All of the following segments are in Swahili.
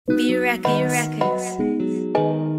B Records. Records.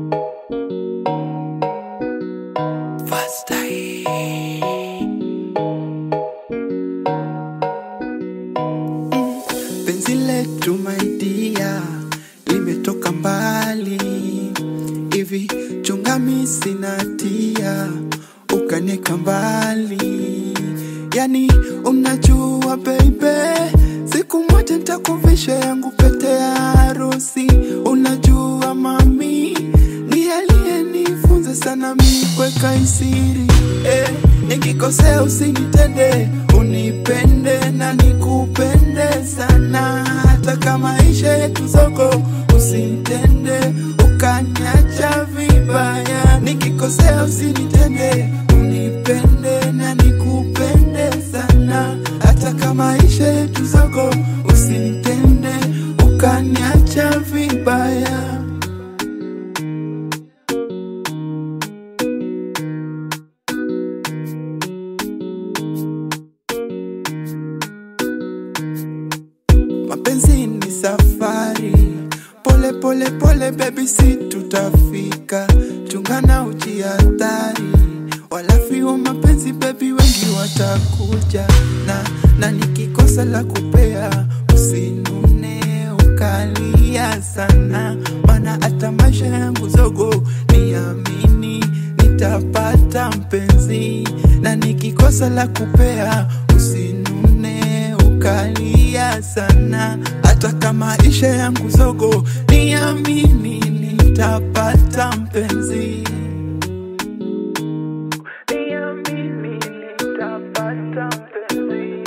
Penzi letu maidia limetoka mbali hivi, chungami sinatia ukanieka mbali, yani unajua baby, siku moja nitakuvisha yangu pete ya harusi. Unajua mami, ni aliyenifunza sana mi kweka isiri eh, nikikosea usinitende, unipende na nikupende sana, hata kama maisha yetu soko, usinitende ukaniacha vibaya. Nikikosea usinitende, unipende na nikupende sana, hata kama maisha yetu soko, usinitende ukaniacha vibaya. Mapenzi ni safari, pole pole pole baby, si tutafika. Chungana ujihatari, walafi wa mapenzi baby, wengi watakuja na na nikikosa la kupea, usinune ukalia sana, maana hata maisha yangu zogo, niamini nitapata mpenzi, na nikikosa la kupea, usinune ukalia sana, hata kama maisha yangu zogo, niamini nitapata mpenzi. Niamini nitapata mpenzi.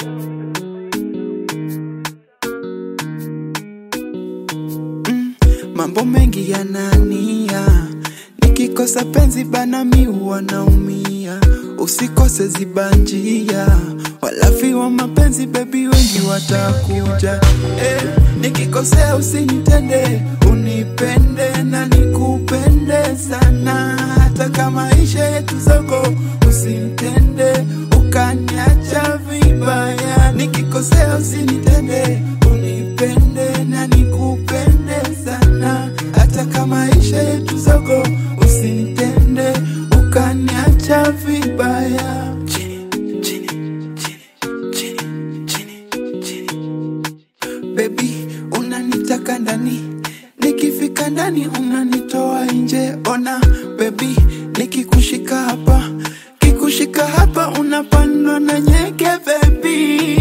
Mambo mengi yanania, nikikosa penzi bana mi huwa naumia. Usikose zibanjia, walafi wa mapenzi baby wengi watakuja. Eh, nikikosea usinitende, unipende na nikupende sana, hata kama maisha yetu soko, usinitende ukaniacha vibaya. Nikikosea usinitende, unipende na nikupende sana, hata kama maisha yetu soko, usinitende ukaniacha vibaya. Chini, chini, chini, chini, chini, chini. Baby, unanitaka ndani, nikifika ndani unanitoa nje. Ona baby, nikikushika hapa, kikushika hapa unapandwa na nyeke baby.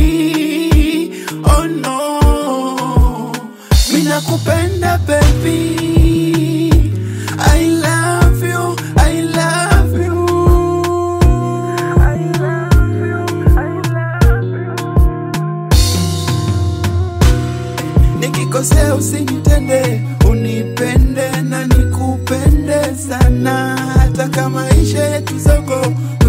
Oh no, mina kupenda baby. I love you, I love you. I love you, I love you. Nikikosea usinitende, unipende na nikupende sana, hata kama maisha yetu soko,